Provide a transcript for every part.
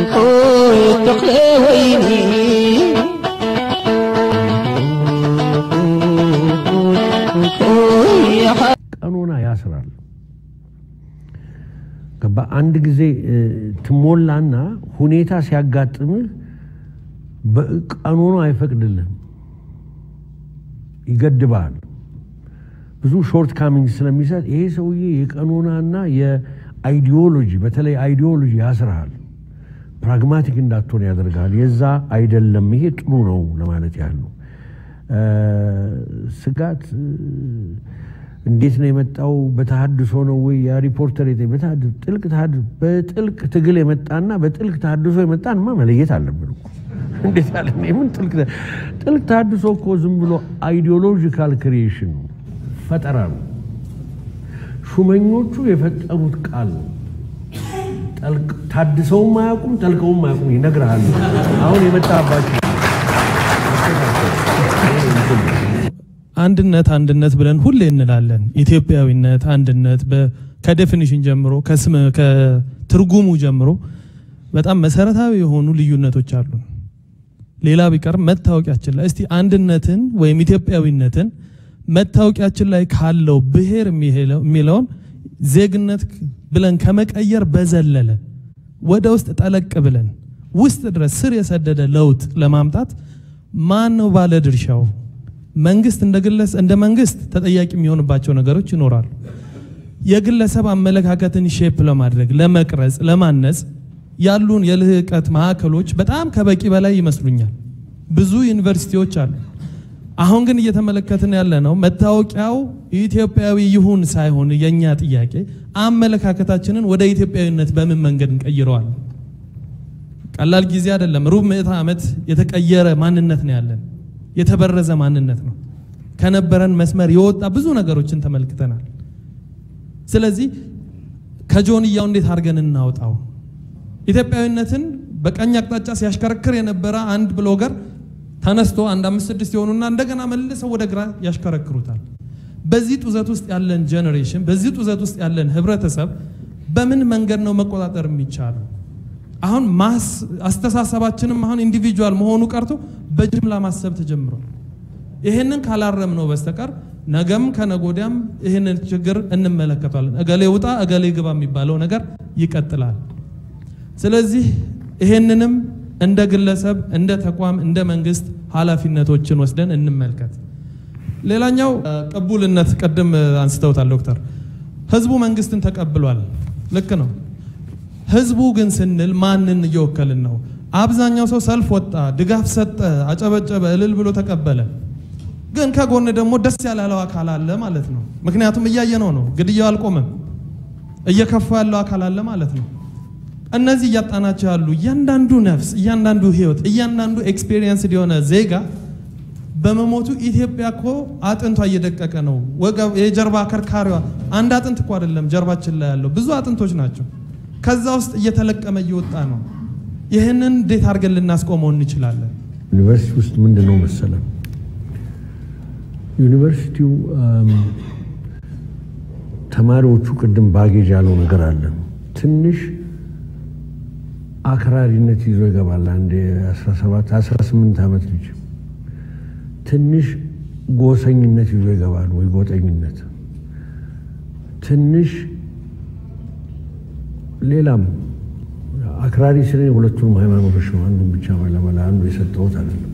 ሆይ ተክለ ወይኒ ቀኖና ያስራል። ገባ አንድ ጊዜ እ፣ ትሞላና ሁኔታ ሲያጋጥምህ ቀኖና አይፈቅድልህም፣ ይገድባል። ብዙ ሾርት ካሚንግ ስለሚሰጥ ይሄ ሰውዬ የቀኖናና የአይዲዮሎጂ በተለይ አይዲዮሎጂ ያስርሃል። ፕራግማቲክ እንዳትሆን ያደርጋል። የዛ አይደለም። ይሄ ጥሩ ነው ለማለት ያህል ነው። እ፣ ስጋት እ፣ እንዴት ነው የመጣው? በተሃድሶ ነው ወይ? ያ ሪፖርተር የጠ- በተሃድሶ ጥልቅ ተሃድሶ በጥልቅ ትግል የመጣና በጥልቅ ተሃድሶ የመጣንማ መለየት አለብን እኮ። እንዴት ያለ ምን ጥልቅ ተ- ጥልቅ ተሃድሶ እኮ ዝም ብሎ አይዲዮሎጂካል ክሪኤሽን ነው፣ ፈጠራ ነው። ሹመኞቹ የፈጠሩት ቃል ነው። ጠልቅ- ታድሰውም አያውቁም፣ ጠልቀውም አያውቁም። ይነግርሃል። አሁን የመጣባቸው አንድነት አንድነት ብለን ሁሌ እንላለን። ኢትዮጵያዊነት፣ አንድነት በ- ከዴፊኒሽን ጀምሮ ከስም ከትርጉሙ ጀምሮ በጣም መሰረታዊ የሆኑ ልዩነቶች አሉ። ሌላ ቢቀር መታወቂያችን ላይ እስቲ አንድነትን ወይም ኢትዮጵያዊነትን መታወቂያችን ላይ ካለው ብሔር የሚሄለው- የሚለውን ዜግነት ብለን ከመቀየር በዘለለ ወደ ውስጥ ጠለቅ ብለን ውስጥ ድረስ ስር የሰደደ ለውጥ ለማምጣት ማን ነው ባለ ድርሻው? መንግስት እንደ ግለሰ እንደ መንግስት ተጠያቂ የሚሆንባቸው ነገሮች ይኖራሉ። የግለሰብ አመለካከትን ሼፕ ለማድረግ ለመቅረጽ፣ ለማነጽ ያሉን የልህቀት ማዕከሎች በጣም ከበቂ በላይ ይመስሉኛል። ብዙ ዩኒቨርሲቲዎች አሉ። አሁን ግን እየተመለከትን ያለ ነው መታወቂያው ኢትዮጵያዊ ይሁን ሳይሆን የኛ ጥያቄ አመለካከታችንን ወደ ኢትዮጵያዊነት በምን መንገድ እንቀይረዋል? ቀላል ጊዜ አይደለም። ሩብ ምዕተ ዓመት የተቀየረ ማንነት ነው ያለን። የተበረዘ ማንነት ነው። ከነበረን መስመር የወጣ ብዙ ነገሮችን ተመልክተናል። ስለዚህ ከጆንያው እንዴት አድርገን እናውጣው? ኢትዮጵያዊነትን በቀኝ አቅጣጫ ሲያሽከረክር የነበረ አንድ ብሎገር ተነስቶ አንድ አምስት ስድስት የሆኑና እንደገና መልሰው ወደ ግራ ያሽከረክሩታል። በዚህ ጡዘት ውስጥ ያለን ጄኔሬሽን፣ በዚህ ጡዘት ውስጥ ያለን ህብረተሰብ በምን መንገድ ነው መቆጣጠር የሚቻለው? አሁን ማስ አስተሳሰባችንም አሁን ኢንዲቪጁዋል መሆኑ ቀርቶ በጅምላ ማሰብ ተጀምሯል። ይሄንን ካላረም ነው በስተቀር ነገም ከነጎዲያም ይህንን ችግር እንመለከቷለን። እገሌ ውጣ እገሌ ግባ የሚባለው ነገር ይቀጥላል። ስለዚህ ይሄንንም እንደ ግለሰብ፣ እንደ ተቋም፣ እንደ መንግስት ኃላፊነቶችን ወስደን እንመልከት። ሌላኛው እ፣ ቅቡልነት ቅድም እ፣ አንስተውታል ዶክተር። ህዝቡ መንግስትን ተቀብሏል። ልክ ነው። ህዝቡ ግን ስንል ማንን እየወከልን ነው? አብዛኛው ሰው ሰልፍ ወጣ፣ ድጋፍ ሰጠ፣ አጨበጨበ፣ እልል ብሎ ተቀበለ። ግን ከጎን ደግሞ ደስ ያላለው አካል አለ ማለት ነው። ምክንያቱም እያየነው ነው፣ ግድያው አልቆመም። እየከፋ ያለው አካል አለ ማለት ነው። እነዚህ እያጣናቸው ያሉ እያንዳንዱ ነፍስ፣ እያንዳንዱ ህይወት፣ እያንዳንዱ ኤክስፔሪየንስ የሆነ ዜጋ በመሞቱ ኢትዮጵያ እኮ አጥንቷ እየደቀቀ ነው። ወገብ የጀርባ ከርካሪዋ አንድ አጥንት እኮ አይደለም ጀርባችን ላይ ያለው ብዙ አጥንቶች ናቸው። ከዛ ውስጥ እየተለቀመ እየወጣ ነው። ይህንን እንዴት አድርገን ልናስቆመው እንችላለን? ዩኒቨርሲቲ ውስጥ ምንድን ነው መሰለ ዩኒቨርሲቲው አም፣ ተማሪዎቹ ቅድም ባጌጅ ያለው ነገር አለ። ትንሽ አክራሪነት ይዞ ይገባል። አንድ የ17 18 ዓመት ልጅ ትንሽ ጎሰኝነት ይዞ ይገባል፣ ወይ ጎጠኝነት ትንሽ ሌላም አክራሪ ስለ ሁለቱም ሃይማኖቶች ነው። አንዱን ብቻ ለመላ አንዱ የሰጠሁት አይደለም።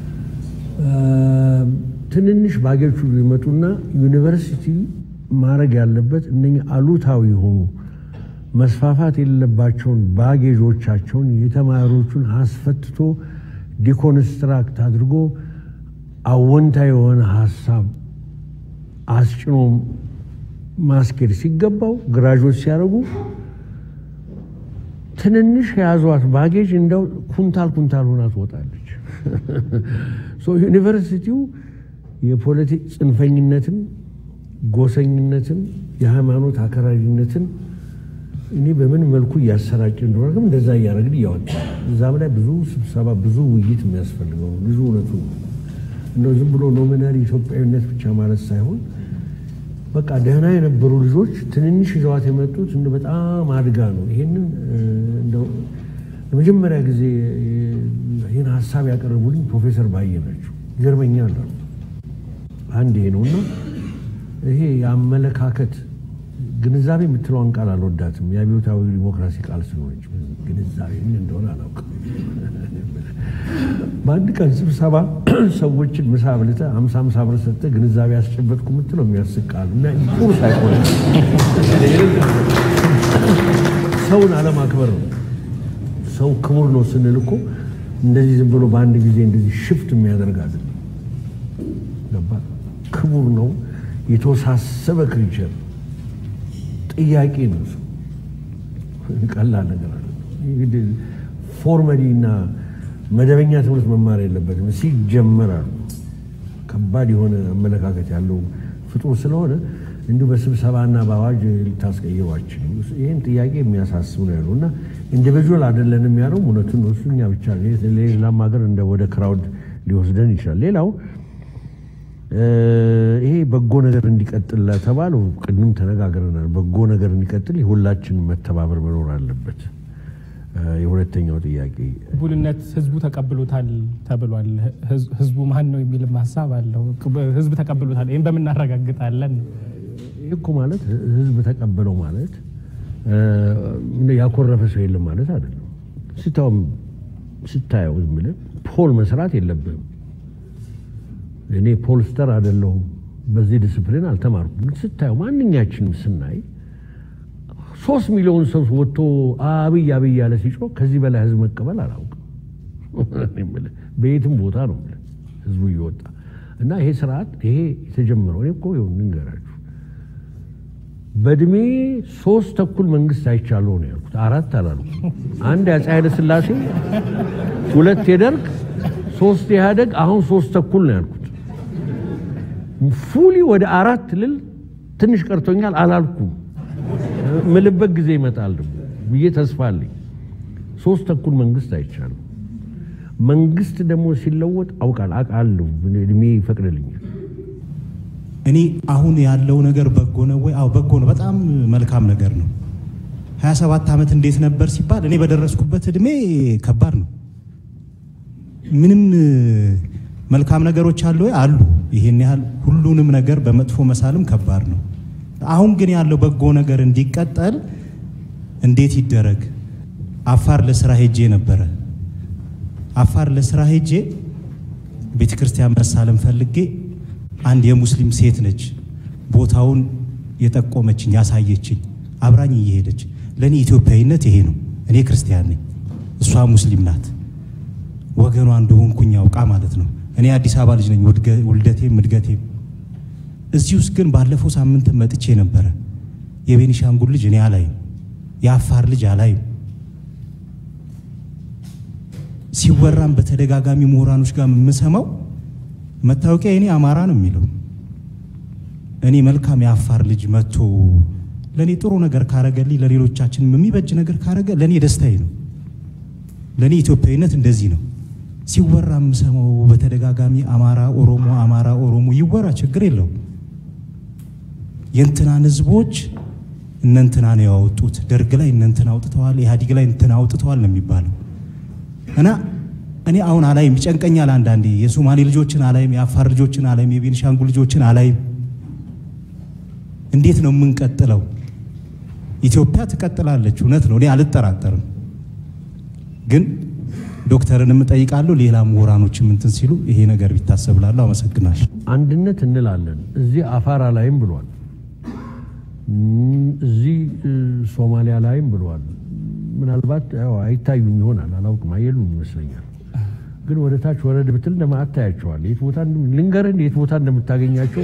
ትንንሽ ባጌዎቹ ይመጡና ዩኒቨርሲቲ ማድረግ ያለበት እነኚህ አሉታዊ የሆኑ መስፋፋት የሌለባቸውን ባጌጆቻቸውን የተማሪዎቹን አስፈትቶ ዲኮንስትራክት አድርጎ አወንታ የሆነ ሀሳብ አስጭኖ ማስኬድ ሲገባው ግራጆች ሲያደርጉ ትንንሽ የያዟት ባጌጅ እንደው ኩንታል ኩንታል ሆና ትወጣለች። ሶ ዩኒቨርሲቲው የፖለቲክ ጽንፈኝነትን፣ ጎሰኝነትን፣ የሃይማኖት አከራሪነትን እኔ በምን መልኩ እያሰራጭ እንደሆነ ግን እንደዛ እያደረግን እያወጣ እዛም ላይ ብዙ ስብሰባ ብዙ ውይይት የሚያስፈልገው ነው። ብዙ እውነቱ ነው። እንደው ዝም ብሎ ኖሚናሪ ኢትዮጵያዊነት ብቻ ማለት ሳይሆን በቃ ደህና የነበሩ ልጆች ትንንሽ ይዘዋት የመጡት እንደ በጣም አድጋ ነው። ይሄንን እንደው መጀመሪያ ጊዜ ይህን ሀሳብ ያቀረቡልኝ ፕሮፌሰር ባየ ናቸው። ይገርመኛል አሉ። አንድ ይሄ ነው እና ይሄ የአመለካከት ግንዛቤ የምትለውን ቃል አልወዳትም። የአብዮታዊ ዲሞክራሲ ቃል ስለሆነች ግንዛቤ ምን እንደሆነ አላውቅም። በአንድ ቀን ስብሰባ ሰዎችን ምሳ አብልተህ አምሳ አምሳ ብር ሰጥተህ ግንዛቤ ያስጨበጥኩ የምትለው የሚያስቅ ቃል እና ጥሩ ሳይሆን ሰውን አለማክበር ነው። ሰው ክቡር ነው ስንል እኮ እንደዚህ ዝም ብሎ በአንድ ጊዜ እንደዚህ ሽፍት የሚያደርግ አይደለም። ገባህ? ክቡር ነው። የተወሳሰበ ክሪቸር ጥያቄ ነው። ሰው ቀላል ነገር አለ። ፎርመሊ እና መደበኛ ትምህርት መማር የለበትም ሲጀመር አሉ። ከባድ የሆነ አመለካከት ያለው ፍጡር ስለሆነ እንዲሁ በስብሰባና በአዋጅ ልታስቀይሯችን ይህን ጥያቄ የሚያሳስብ ነው ያለው እና ኢንዲቪጁዋል አይደለንም ያለው እውነቱን ነው። እሱ እኛ ብቻ ሌላም ሀገር እንደ ወደ ክራውድ ሊወስደን ይችላል። ሌላው ይሄ በጎ ነገር እንዲቀጥል ለተባለው ቅድም ተነጋግረናል። በጎ ነገር እንዲቀጥል የሁላችንም መተባበር መኖር አለበት። የሁለተኛው ጥያቄ ቅቡልነት ህዝቡ ተቀብሎታል ተብሏል። ህዝቡ ማን ነው የሚልም ሀሳብ አለው። ህዝብ ተቀብሎታል፣ ይህም በምናረጋግጣለን። ይህ እኮ ማለት ህዝብ ተቀበለው ማለት ያኮረፈ ሰው የለም ማለት አይደለም። ስታውም ስታየው ዝም ብለህ ፖል መስራት የለብህም። እኔ ፖልስተር አይደለሁም፣ በዚህ ዲስፕሊን አልተማርኩም። ግን ስታየው ማንኛችንም ስናይ ሶስት ሚሊዮን ሰው ወጥቶ አብይ አብይ ያለ ሲጮህ ከዚህ በላይ ህዝብ መቀበል አላውቅም። በየትም ቦታ ነው ህዝቡ እየወጣ እና ይሄ ስርዓት ይሄ የተጀመረው እኔ እኮ ይኸው ልንገራችሁ በእድሜ ሶስት ተኩል መንግስት አይቻለሁ ነው ያልኩት። አራት አላልኩም። አንድ የአፄ ኃይለ ሥላሴ፣ ሁለት የደርግ፣ ሶስት የኢህአደግ፣ አሁን ሶስት ተኩል ነው ያልኩት። ፉሊ ወደ አራት ልል ትንሽ ቀርቶኛል አላልኩም። ምልበት ጊዜ ይመጣል ደግሞ ብዬ ተስፋ አለኝ። ሶስት ተኩል መንግስት አይቻለሁ። መንግስት ደግሞ ሲለወጥ አውቃል አውቃለሁ፣ እድሜ ይፈቅድልኛል። እኔ አሁን ያለው ነገር በጎ ነው ወይ? አዎ በጎ ነው። በጣም መልካም ነገር ነው። 27 ዓመት እንዴት ነበር ሲባል እኔ በደረስኩበት እድሜ ከባድ ነው። ምንም መልካም ነገሮች አሉ ወይ? አሉ። ይሄን ያህል ሁሉንም ነገር በመጥፎ መሳልም ከባድ ነው። አሁን ግን ያለው በጎ ነገር እንዲቀጠል እንዴት ይደረግ? አፋር ለስራ ሄጄ ነበረ። አፋር ለስራ ሄጄ ቤተ ክርስቲያን መሳለም ፈልጌ አንድ የሙስሊም ሴት ነች ቦታውን የጠቆመችኝ ያሳየችኝ፣ አብራኝ እየሄደች ለእኔ ኢትዮጵያዊነት ይሄ ነው። እኔ ክርስቲያን ነኝ፣ እሷ ሙስሊም ናት። ወገኗ እንደሆንኩኝ አውቃ ማለት ነው። እኔ አዲስ አበባ ልጅ ነኝ፣ ውልደቴም እድገቴም እዚህ ውስጥ ግን ባለፈው ሳምንት መጥቼ ነበረ። የቤኒሻንጉል ልጅ እኔ አላይም፣ የአፋር ልጅ አላይም። ሲወራም በተደጋጋሚ ምሁራኖች ጋር የምሰማው መታወቂያ እኔ አማራ ነው የሚለው። እኔ መልካም የአፋር ልጅ መጥቶ ለእኔ ጥሩ ነገር ካረገልኝ፣ ለሌሎቻችንም የሚበጅ ነገር ካረገ ለእኔ ደስታዬ ነው። ለእኔ ኢትዮጵያዊነት እንደዚህ ነው። ሲወራ የምሰማው በተደጋጋሚ አማራ ኦሮሞ፣ አማራ ኦሮሞ ይወራ፣ ችግር የለው። የእንትናን ህዝቦች እነንትና ነው ያወጡት፣ ደርግ ላይ እነንትና አውጥተዋል፣ ኢህአዲግ ላይ እንትና አውጥተዋል ነው የሚባለው እና እኔ አሁን አላይም፣ ይጨንቀኛል። አንዳንዴ የሶማሌ ልጆችን አላይም፣ የአፋር ልጆችን አላይም፣ የቤኒሻንጉል ልጆችን አላይም። እንዴት ነው የምንቀጥለው? ኢትዮጵያ ትቀጥላለች፣ እውነት ነው፣ እኔ አልጠራጠርም። ግን ዶክተርን እጠይቃለሁ፣ ሌላ ምሁራኖችም እንትን ሲሉ ይሄ ነገር ቢታሰብላለሁ። አመሰግናለሁ። አንድነት እንላለን። እዚህ አፋራ ላይም ብሏል፣ እዚህ ሶማሊያ ላይም ብሏል። ምናልባት ያው አይታዩም ይሆናል አላውቅም፣ አየሉም ይመስለኛል። ግን ወደ ታች ወረድ ብትል እንደማ አታያቸዋል። የት ቦታ ልንገርህ፣ የት ቦታ እንደምታገኛቸው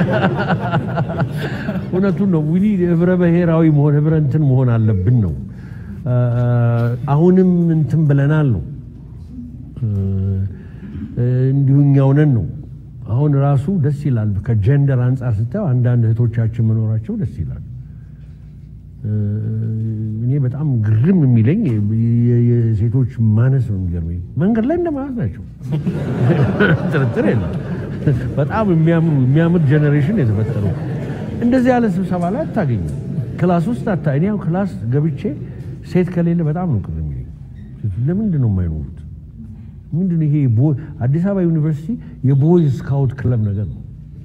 እውነቱን ነው። ዊኒ ህብረ ብሔራዊ መሆን ህብረ እንትን መሆን አለብን ነው። አሁንም እንትን ብለናል ነው እንዲሁ እኛው ነን ነው። አሁን ራሱ ደስ ይላል። ከጀንደር አንጻር ስታየው አንዳንድ እህቶቻችን መኖራቸው ደስ ይላል። እኔ በጣም ግርም የሚለኝ የሴቶች ማነስ ነው የሚገርመኝ። መንገድ ላይ እንደማለት ናቸው፣ ጥርጥር የለም። በጣም የሚያምሩ የሚያምር ጀኔሬሽን የተፈጠረው እንደዚህ ያለ ስብሰባ ላይ አታገኝም። ክላስ ውስጥ አታ እኔ ያው ክላስ ገብቼ ሴት ከሌለ በጣም ነው ቅር የሚለኝ። ለምንድን ነው የማይኖሩት? ምንድን ነው ይሄ? ቦ- አዲስ አበባ ዩኒቨርሲቲ የቦይ ስካውት ክለብ ነገር ነው።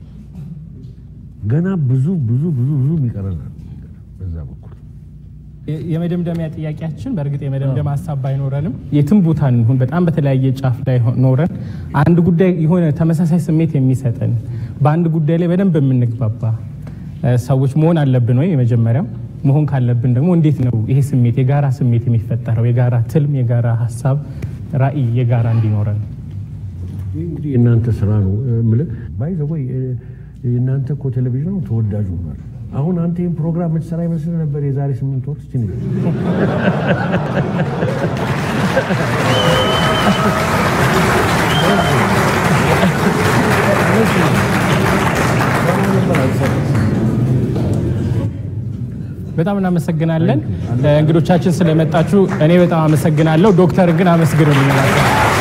ገና ብዙ ብዙ ብዙ ብዙ ይቀረናል በዛ በኩል። የ- የመደምደሚያ ጥያቄያችን በእርግጥ የመደምደም ሀሳብ ባይኖረንም የትም ቦታ እንሁን በጣም በተለያየ ጫፍ ላይ ሆ- ኖረን አንድ ጉዳይ የሆነ ተመሳሳይ ስሜት የሚሰጠን በአንድ ጉዳይ ላይ በደንብ የምንግባባ እ፣ ሰዎች መሆን አለብን ወይ? የመጀመሪያው መሆን ካለብን ደግሞ እንዴት ነው ይሄ ስሜት የጋራ ስሜት የሚፈጠረው? የጋራ ትልም፣ የጋራ ሀሳብ፣ ራዕይ የጋራ እንዲኖረን ይህ እንግዲህ የእናንተ ስራ ነው የምልህ። ባይ ዘ ወይ የእናንተ እኮ ቴሌቪዥን ነው ተወዳጅ ሆኗል። አሁን አንተ ይህን ፕሮግራም የምትሰራ ይመስል ነበር የዛሬ ስምንት ወር እስኪ ንገረኝ። በጣም እናመሰግናለን። እንግዶቻችን ስለመጣችሁ እኔ በጣም አመሰግናለሁ። ዶክተር ግን አመስግኑልኝ።